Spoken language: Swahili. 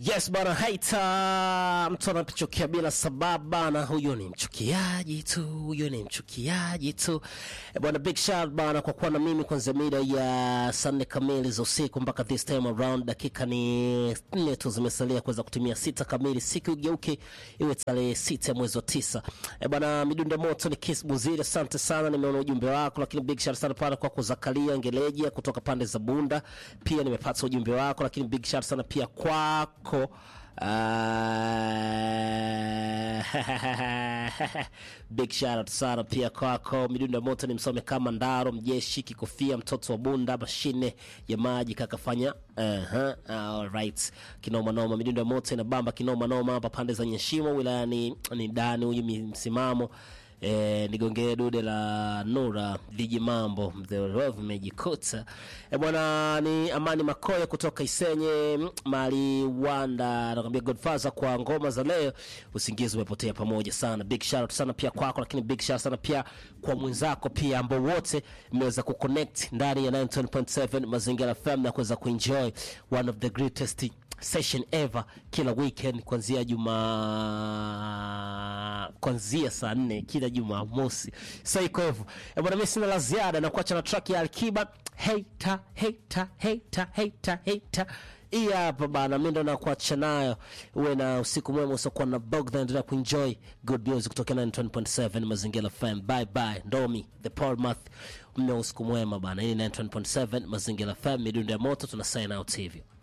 Yes bana, haita mtu anapochukia bila sababu bana, huyo ni mchukiaji tu, huyo ni mchukiaji tu Eh, bwana. Big shout bana kwa kuwa na mimi kwanzia mida ya saa nne kamili za usiku mpaka this time around. Dakika ni nne tu zimesalia kuweza kutumia sita kamili, siku igeuke iwe tarehe sita ya mwezi wa tisa. Eh, bwana, midundo moto ni Kiss Buziri, asante sana, nimeona ujumbe wako, lakini big shout sana pale kwako Zakaria Ngeleja kutoka pande za Bunda, pia nimepata ujumbe wako, lakini big shout sana pia kwako Ah, big shout out sana pia kwako midundo ya moto ni msome kama ndaro mjeshi kikofia mtoto wa bunda mashine ya maji kakafanya uh-huh. alright kinoma noma midundo ya moto inabamba kinoma noma hapa pande za nyeshimo wilayani ni dani huyu mi- msimamo E, nigongee dude la Nura viji mambo vimejikuta e, bwana ni Amani Makoya kutoka Isenye mm, mali Wanda anakwambia Godfather kwa ngoma za leo, usingizi umepotea pamoja sana. Big shout out sana pia kwako, lakini big shout sana pia kwa mwenzako pia ambao wote mmeweza kuconnect ndani ya 9.7 Mazingira FM na kuweza kuenjoy one of the greatest session ever kila weekend kuanzia juma kuanzia saa nne kila jumamosi sa iko hivyo Eh, bwana mi sina la ziada na kuacha na track ya alkiba heita heita heita heita heita hii hapa bana mi ndo nakuacha nayo uwe na usiku mwema usiokuwa na bog endelea kuenjoy good music kutoka 9.7 mazingira fm bye bye ndomi the paul math mna usiku mwema bana hii ni 9.7 mazingira fm midundo ya moto tuna sign out hivyo